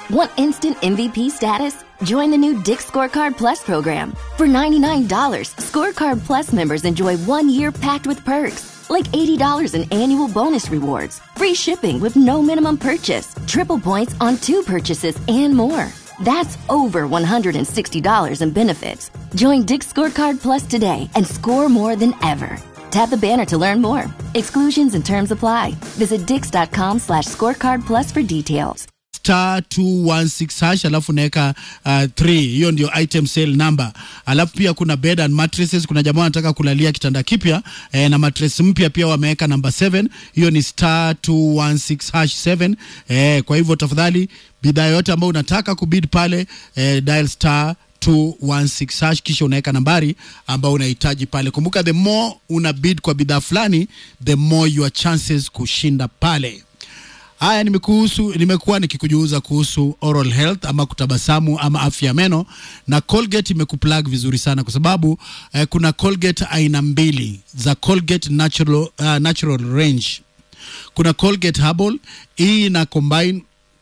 Want instant MVP status? Join the new Dick Scorecard Plus program. For $99, Scorecard Plus members enjoy one year packed with perks, like $80 in annual bonus rewards, free shipping with no minimum purchase, triple points on two purchases, and more. That's over $160 in benefits. Join Dick Scorecard Plus today and score more than ever. Tap the banner to learn more. Exclusions and terms apply. Visit dix.com slash scorecard plus for details. star 216 hash alafu unaweka uh, 3 hiyo ndio item sale number alafu pia kuna bed and mattresses kuna jamaa wanataka kulalia kitanda kipya eh, na mattress mpya pia wameweka namba 7 hiyo ni star 216 hash 7 eh, kwa hivyo tafadhali bidhaa yote ambayo unataka kubid pale eh, dial star 216 hash kisha unaweka nambari ambayo unahitaji pale kumbuka the more una bid kwa bidhaa fulani the more your chances kushinda pale Haya, nimekuhusu nimekuwa nikikujuza kuhusu oral health ama kutabasamu ama afya ya meno, na Colgate imekuplug vizuri sana kwa sababu eh, kuna Colgate aina mbili za Colgate natural, uh, natural range. Kuna Colgate Herbal, hii ina combine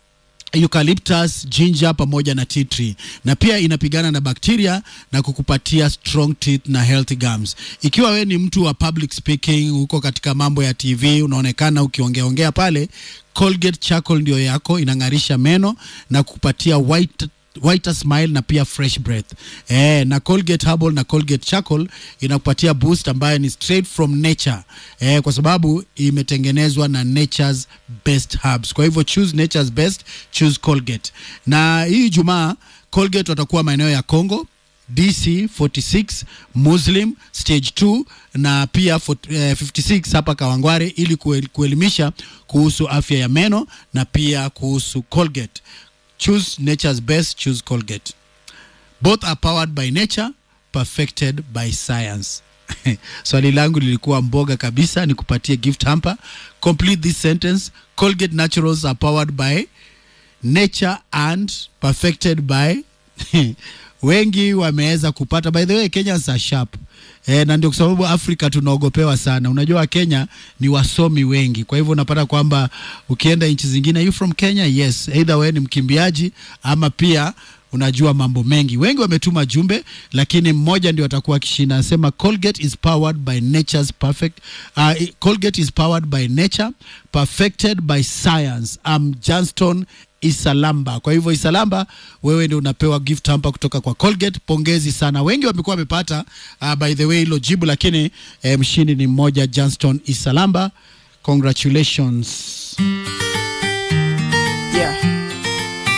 eucalyptus ginger pamoja na tea tree na pia inapigana na bakteria na kukupatia strong teeth na healthy gums ikiwa we ni mtu wa public speaking huko katika mambo ya tv unaonekana ukiongeaongea pale colgate charcoal ndio yako inang'arisha meno na kukupatia white whiter smile na pia fresh breath eh, na colgate herbal na colgate charcoal inakupatia boost ambayo ni straight from nature eh, kwa sababu imetengenezwa na nature's best herbs kwa hivyo choose nature's best choose colgate na hii jumaa colgate watakuwa maeneo ya congo dc 46 muslim stage 2 na pia fort- eh, 56 hapa kawangware ili kuel- kuelimisha kuhusu afya ya meno na pia kuhusu colgate choose nature's best choose colgate both are powered by nature perfected by science swali langu lilikuwa mboga kabisa nikupatie gift hamper complete this sentence colgate naturals are powered by nature and perfected by wengi wameweza kupata by the way kenyans are sharp E, na ndio kwa sababu afrika tunaogopewa sana unajua kenya ni wasomi wengi kwa hivyo unapata kwamba ukienda nchi zingine you from kenya yes either wewe ni mkimbiaji ama pia unajua mambo mengi wengi wametuma jumbe lakini mmoja ndio atakuwa akishinda anasema colgate is powered by nature's perfect uh, colgate is powered by nature perfected by science am johnston isalamba kwa hivyo isalamba wewe ndio unapewa gift hamper kutoka kwa colgate pongezi sana wengi wamekuwa wamepata uh, by the way hilo jibu lakini eh, mshindi ni mmoja johnston isalamba congratulations